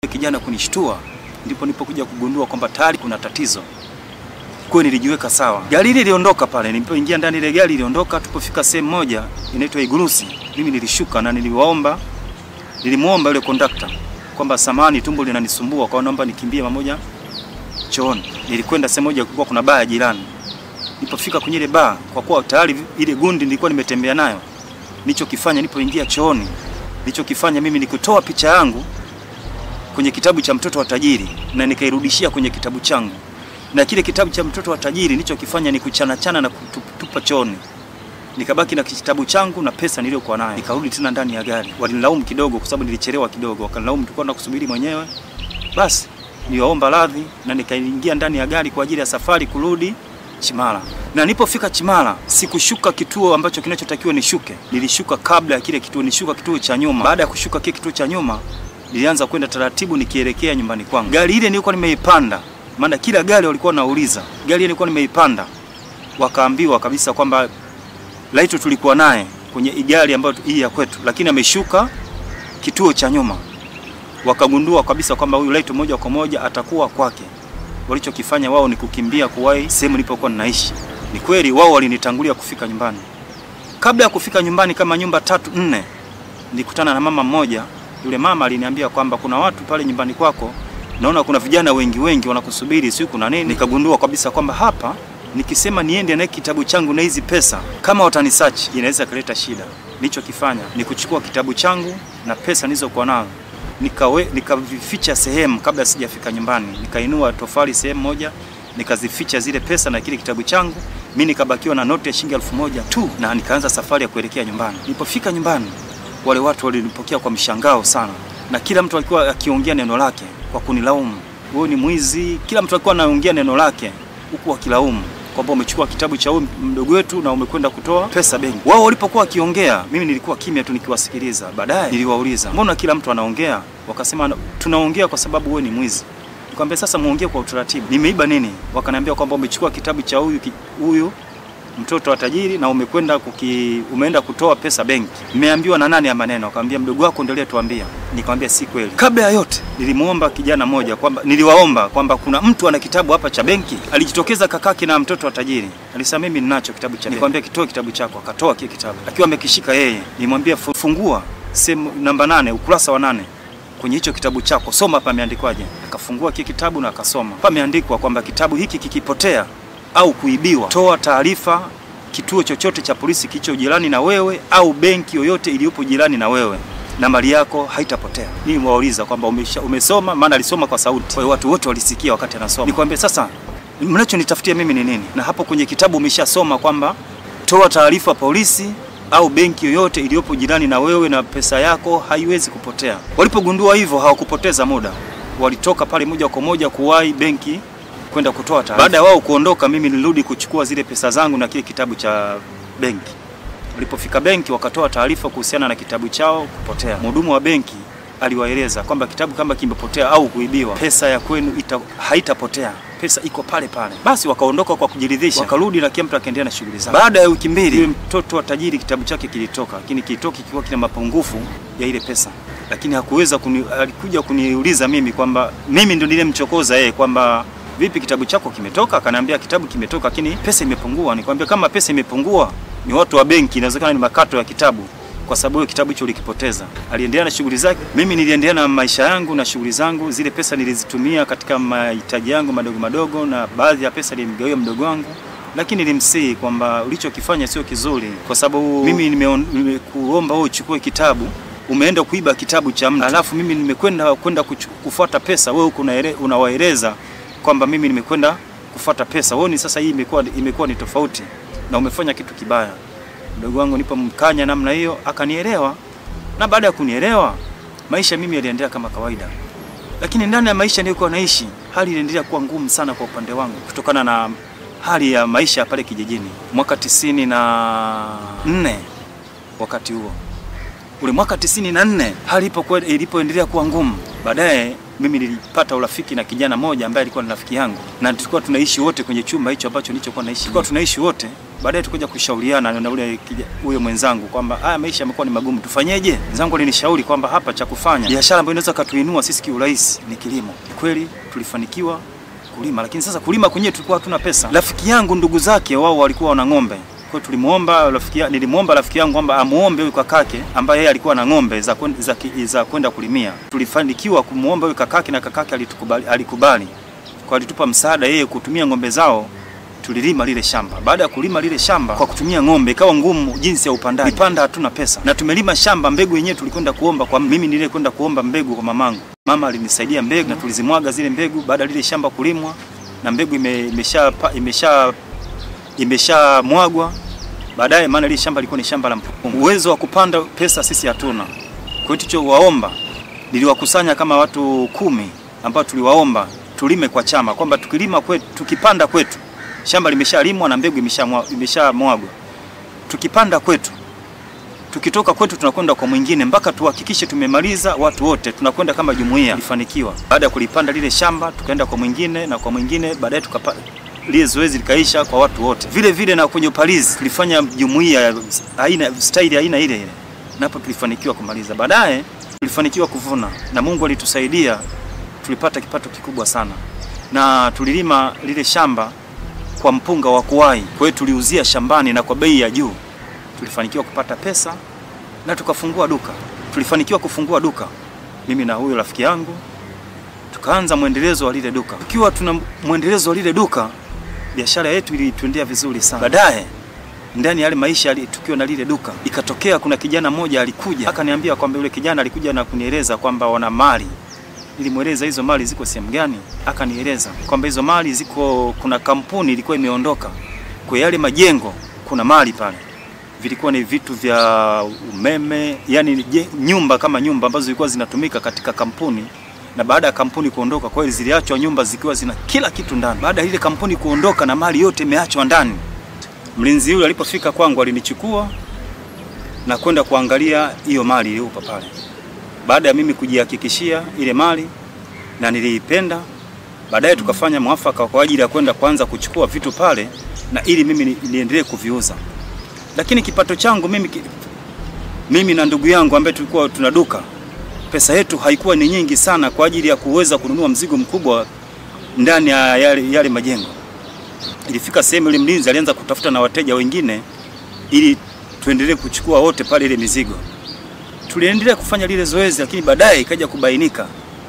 kijana kunishtua, ndipo nilipokuja kugundua kwamba tayari kuna tatizo. Kwa hiyo nilijiweka sawa. Gari ile iliondoka pale, nilipoingia ndani ile gari iliondoka. Tupofika sehemu moja inaitwa Igurusi, mimi nilishuka na niliwaomba, nilimuomba yule kondakta kwamba samani, tumbo linanisumbua, kwa naomba nikimbie pamoja chooni. Nilikwenda sehemu moja, kulikuwa kuna baa ya jirani. Nilipofika kwenye ile baa, kwa kuwa tayari ile gundi nilikuwa nimetembea nayo, nilichokifanya nilipoingia chooni, nilichokifanya mimi ni kutoa picha yangu kwenye kitabu cha mtoto wa tajiri na nikairudishia kwenye kitabu changu, na kile kitabu cha mtoto wa tajiri nilichokifanya ni kuchanachana na kutupa chooni, nikabaki na kitabu changu na pesa niliyokuwa nayo. Nikarudi tena ndani ya gari, walinilaumu kidogo kwa sababu nilichelewa kidogo, wakanilaumu tulikuwa na kusubiri mwenyewe. Basi niwaomba radhi na nikaingia ndani ya gari kwa ajili ya safari kurudi Chimala. Na nilipofika Chimala sikushuka kituo ambacho kinachotakiwa nishuke, nilishuka kabla ya kile kituo, nishuka kituo cha nyuma. Baada ya kushuka kile kituo cha nyuma, nilianza kwenda taratibu nikielekea nyumbani kwangu. Gari ile nilikuwa nimeipanda, maana kila gari walikuwa nauliza, gari ile nilikuwa nimeipanda, wakaambiwa kabisa kwamba Laito tulikuwa naye kwenye gari ambayo hii ya kwetu, lakini ameshuka kituo cha nyuma. Wakagundua kabisa kwamba huyu Laito moja kwa moja atakuwa kwake. Walichokifanya wao ni kukimbia kuwahi sehemu nilipokuwa ninaishi. Ni kweli wao walinitangulia kufika nyumbani. Kabla ya kufika nyumbani, kama nyumba tatu nne, nilikutana na mama mmoja. Yule mama aliniambia kwamba kuna watu pale nyumbani kwako, naona kuna vijana wengi wengi wanakusubiri, siku kuna nini. Nikagundua kabisa kwamba hapa nikisema niende na kitabu changu na hizi pesa, kama watanisearch inaweza kuleta shida. Nilichokifanya ni kuchukua kitabu changu na pesa nilizokuwa nazo nikawe nikavificha sehemu kabla sijafika nyumbani. Nikainua tofali sehemu moja, nikazificha zile pesa na kile kitabu changu. Mimi nikabakiwa na noti ya shilingi elfu moja tu, na nikaanza safari ya kuelekea nyumbani. Nilipofika nyumbani, wale watu walinipokea kwa mshangao sana, na kila mtu alikuwa akiongea neno lake kwa kunilaumu, wewe ni mwizi. Kila mtu alikuwa anaongea neno lake huku akilaumu kwamba umechukua kitabu cha huyu mdogo wetu na umekwenda kutoa pesa benki. Wao walipokuwa wakiongea, mimi nilikuwa kimya tu nikiwasikiliza. Baadaye niliwauliza, mbona kila mtu anaongea? Wakasema tunaongea kwa sababu wewe ni mwizi. Nikamwambia sasa muongee kwa utaratibu, nimeiba nini? Wakaniambia kwamba umechukua kitabu cha huyu huyu mtoto wa tajiri na umekwenda kuki, umeenda kutoa pesa benki. Nimeambiwa na nani ya maneno? Akamwambia mdogo wako ndio aliyetuambia. Nikamwambia si kweli. Kabla ya yote, nilimuomba kijana mmoja kwamba niliwaomba kwamba kuna mtu ana kitabu hapa cha benki. Alijitokeza kakaki na mtoto wa tajiri, alisema mimi ninacho kitabu cha. Nikamwambia kitoe kitabu chako, akatoa kile kitabu akiwa amekishika yeye. Nilimwambia fungua sehemu namba nane ukurasa wa nane kwenye hicho kitabu chako, soma hapa ameandikwaje. Akafungua kile kitabu na akasoma. Pameandikwa kwamba kitabu hiki kikipotea au kuibiwa, toa taarifa kituo chochote cha polisi kilicho jirani na wewe au benki yoyote iliyopo jirani na wewe na mali yako haitapotea. Mimi mwauliza kwamba umesoma, maana alisoma kwa sauti, kwa hiyo watu wote walisikia wakati anasoma. Nikwambia sasa, mnachonitafutia mimi ni nini? Na hapo kwenye kitabu umeshasoma kwamba toa taarifa polisi au benki yoyote iliyopo jirani na wewe na pesa yako haiwezi kupotea. Walipogundua hivyo, hawakupoteza muda, walitoka pale moja kwa moja kuwahi benki kwenda kutoa taarifa. Baada ya wao kuondoka, mimi nilirudi kuchukua zile pesa zangu na kile kitabu cha benki. Walipofika benki, wakatoa taarifa kuhusiana na kitabu chao kupotea. Mhudumu wa benki aliwaeleza kwamba kitabu kama kimepotea au kuibiwa, pesa ya kwenu ita, haitapotea pesa iko pale pale. Basi wakaondoka kwa kujiridhisha, wakarudi na kila mtu akaendelea na shughuli zake. Baada ya wiki mbili, yule mtoto wa tajiri kitabu chake kilitoka, lakini kilitoka kikiwa kina mapungufu ya ile pesa, lakini hakuweza kuni, alikuja kuniuliza mimi kwamba mimi ndio nilimchokoza yeye kwamba vipi kitabu chako kimetoka? Akaniambia kitabu kimetoka, lakini pesa imepungua. Nikwambia kama pesa imepungua, ni watu wa benki, inawezekana ni makato ya kitabu, kwa sababu hiyo kitabu hicho ulikipoteza. Aliendelea na shughuli zake, mimi niliendelea na maisha yangu na shughuli zangu. Zile pesa nilizitumia katika mahitaji yangu madogo madogo, na baadhi ya pesa nilimgawia mdogo wangu, lakini nilimsihi kwamba ulichokifanya sio kizuri, kwa sababu mimi nimekuomba wewe uchukue kitabu umeenda kuiba kitabu cha mtu, alafu mimi nimekwenda kwenda kufuata pesa, wewe unawaeleza kwamba mimi nimekwenda kufuata pesa. Wewe ni sasa, hii imekuwa imekuwa ni tofauti na umefanya kitu kibaya. Mdogo wangu nipo mkanya namna hiyo, akanielewa, na baada ya kunielewa, maisha mimi yaliendelea kama kawaida, lakini ndani ya maisha nilikuwa naishi, hali iliendelea kuwa ngumu sana kwa upande wangu kutokana na hali ya maisha pale kijijini. Mwaka tisini na nne wakati huo ule mwaka tisini na nne hali ilipoendelea kuwa ngumu, baadaye mimi nilipata urafiki na kijana mmoja ambaye alikuwa ni rafiki yangu, na tulikuwa tunaishi wote kwenye chumba hicho ambacho nilichokuwa naishi. Tulikuwa tunaishi wote, baadaye tukaja kushauriana na ule kija- huyo mwenzangu kwamba haya maisha yamekuwa ni magumu, tufanyeje? Mwenzangu alinishauri kwamba hapa cha kufanya, biashara ambayo inaweza katuinua sisi kiurahisi ni kilimo. Kweli tulifanikiwa kulima, lakini sasa kulima kwenyewe tulikuwa hatuna pesa. Rafiki yangu ndugu zake wao walikuwa wana ng'ombe kwa hiyo tulimuomba rafiki ya- nilimwomba rafiki yangu kwamba amuombe huyu kakake ambaye yeye alikuwa na ng'ombe za kwenda za, ki- za kwenda kulimia. Tulifanikiwa kumuomba huyu kakake na kakake alitukubali, alikubali. Kwa alitupa msaada yeye kutumia ng'ombe zao tulilima lile shamba. Baada ya kulima lile shamba kwa kutumia ng'ombe, ikawa ngumu jinsi ya upandaji. Nipanda hatuna pesa, na tumelima shamba, mbegu yenyewe tulikwenda kuomba kwa mimi, nile kwenda kuomba mbegu kwa mamangu. Mama alinisaidia mbegu na tulizimwaga zile mbegu. Baada ya lile shamba kulimwa na mbegu ime, imesha pa- imesha imeshamwagwa baadaye, maana lile shamba lilikuwa ni shamba la mpunga. Uwezo wa kupanda pesa sisi hatuna, kwa hiyo tulichowaomba, niliwakusanya kama watu kumi ambao tuliwaomba tulime kwa chama, kwamba tukilima kwetu, tukipanda kwetu shamba limeshalimwa na mbegu imeshamwa- imeshamwagwa, tukipanda kwetu tukitoka kwetu tunakwenda kwa mwingine mpaka tuhakikishe tumemaliza watu wote, tunakwenda kama jumuiya. Tulifanikiwa baada ya kulipanda lile shamba, tukaenda kwa mwingine na kwa mwingine, baadaye tukapa lile zoezi likaisha kwa watu wote. Vile vile na kwenye upalizi tulifanya jumuiya ya aina staili aina ile ile, napo tulifanikiwa kumaliza. Baadaye tulifanikiwa kuvuna na Mungu alitusaidia, tulipata kipato kikubwa sana, na tulilima lile shamba kwa mpunga wa kuwai. Kwa hiyo tuliuzia shambani na kwa bei ya juu tulifanikiwa kupata pesa na tukafungua duka. Tulifanikiwa kufungua duka mimi na huyo rafiki yangu, tukaanza mwendelezo wa lile duka. Tukiwa tuna mwendelezo wa lile duka, biashara yetu ilituendea vizuri sana. Baadaye ndani ya yale maisha yali- tukiwa na lile duka, ikatokea kuna kijana mmoja alikuja akaniambia kwamba yule kijana alikuja na kunieleza kwamba wana mali. Nilimweleza hizo mali ziko sehemu gani, akanieleza kwamba hizo mali ziko, kuna kampuni ilikuwa imeondoka kwa yale majengo, kuna mali pale vilikuwa ni vitu vya umeme, yani je- nyumba kama nyumba ambazo zilikuwa zinatumika katika kampuni, na baada ya kampuni kuondoka, kwa hiyo ziliachwa nyumba zikiwa zina kila kitu ndani. Baada ya ile kampuni kuondoka na mali yote imeachwa ndani, mlinzi yule alipofika kwangu alinichukua na kwenda kuangalia hiyo mali iliyopo pale. Baada ya mimi kujihakikishia ile mali na niliipenda, baadaye tukafanya mwafaka kwa ajili ya kwenda kuanza kuchukua vitu pale na ili mimi ni- niendelee kuviuza lakini kipato changu mimi, ki- mimi na ndugu yangu ambaye tulikuwa tuna duka, pesa yetu haikuwa ni nyingi sana kwa ajili ya kuweza kununua mzigo mkubwa ndani ya yale, yale majengo. Ilifika sehemu ile mlinzi alianza kutafuta na wateja wengine ili tuendelee kuchukua wote pale ile mizigo. Tuliendelea kufanya lile zoezi, lakini baadaye ikaja kubainika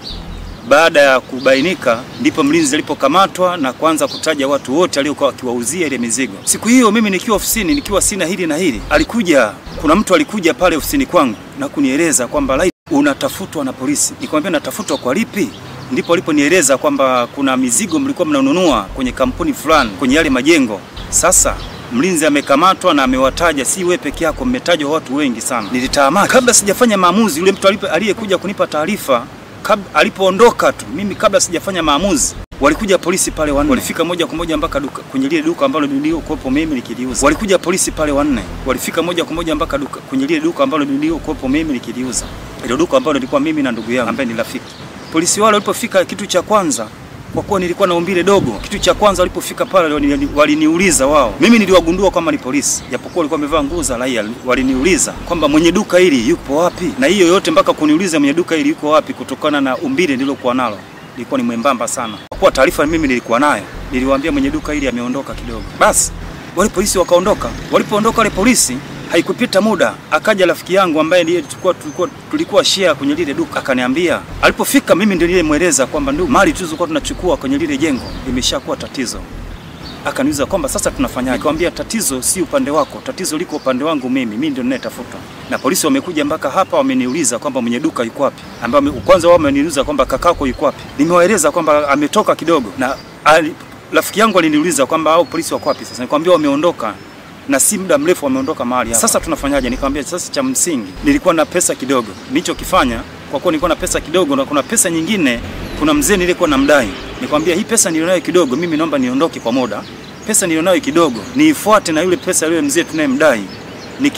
baada ya kubainika ndipo mlinzi alipokamatwa na kuanza kutaja watu wote aliokuwa akiwauzia ile mizigo. Siku hiyo mimi nikiwa ofisini nikiwa sina hili na hili, alikuja kuna mtu alikuja pale ofisini kwangu na kunieleza kwamba "Lai, unatafutwa na polisi. Nikamwambia natafutwa kwa lipi? Ndipo aliponieleza kwamba kuna mizigo mlikuwa mnanunua kwenye kampuni fulani kwenye yale majengo. Sasa mlinzi amekamatwa na amewataja, si wewe peke yako, mmetajwa watu wengi sana. Nilitahamaki kabla sijafanya maamuzi. Yule mtu alipe- aliyekuja kunipa taarifa kab, alipoondoka tu mimi kabla sijafanya maamuzi walikuja polisi pale wanne, walifika moja kwa moja mpaka duka kwenye lile duka ambalo niliokuwepo mimi nikiliuza. Walikuja polisi pale wanne, walifika moja kwa moja mpaka duka kwenye lile duka ambalo niliokuwepo mimi nikiliuza, ile duka ambalo nilikuwa mimi na ndugu yangu ambaye ni rafiki. Polisi wale walipofika, kitu cha kwanza kwa kuwa nilikuwa na umbile dogo, kitu cha kwanza walipofika pale walini- waliniuliza wao, mimi niliwagundua kwamba ni polisi, japokuwa walikuwa wamevaa nguo za raia. Waliniuliza kwamba mwenye duka hili yupo wapi, na hiyo yote mpaka kuniuliza mwenye duka hili yuko wapi, kutokana na umbile nililokuwa nalo ilikuwa ni mwembamba sana. Kwa kuwa taarifa mimi nilikuwa nayo, niliwaambia mwenye duka hili ameondoka kidogo. Basi wale polisi wakaondoka. Walipoondoka wale polisi, haikupita muda, akaja rafiki yangu ambaye ndiye tulikuwa tulikuwa, tulikuwa share kwenye lile duka, akaniambia. Alipofika mimi ndiye nilimweleza kwamba ndugu, mali tulizokuwa tunachukua kwenye lile jengo imeshakuwa tatizo. Akaniuliza kwamba sasa tunafanyaje? Nikamwambia tatizo si upande wako, tatizo liko upande wangu mimi, mimi ndio ninayetafuta. Na polisi wamekuja mpaka hapa, wameniuliza kwamba mwenye duka yuko wapi, ambao kwanza wao wameniuliza kwamba kakako yuko wapi. Nimewaeleza kwamba ametoka kidogo, na ali, rafiki yangu aliniuliza kwamba hao polisi wako wapi sasa. Nikamwambia wameondoka na si muda mrefu wameondoka mahali hapa. Sasa tunafanyaje? Nikamwambia sasa, cha msingi nilikuwa na pesa kidogo, nilichokifanya kwa kuwa nilikuwa na pesa kidogo na kuna pesa nyingine, kuna mzee nilikuwa namdai. Nikamwambia hii pesa nilionayo kidogo, mimi naomba niondoke kwa muda, pesa nilionayo kidogo niifuate na yule pesa yule mzee tunayemdai,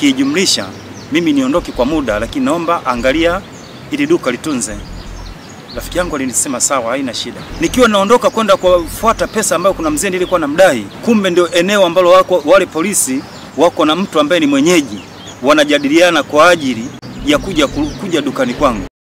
nikiijumlisha mimi niondoke kwa muda, lakini naomba angalia ili duka litunze. Rafiki yangu alinisema sawa, haina shida. Nikiwa naondoka kwenda kufuata pesa ambayo kuna mzee nilikuwa namdai, kumbe ndio eneo ambalo wako wale polisi wako na mtu ambaye ni mwenyeji, wanajadiliana kwa ajili ya kuja kuja dukani kwangu.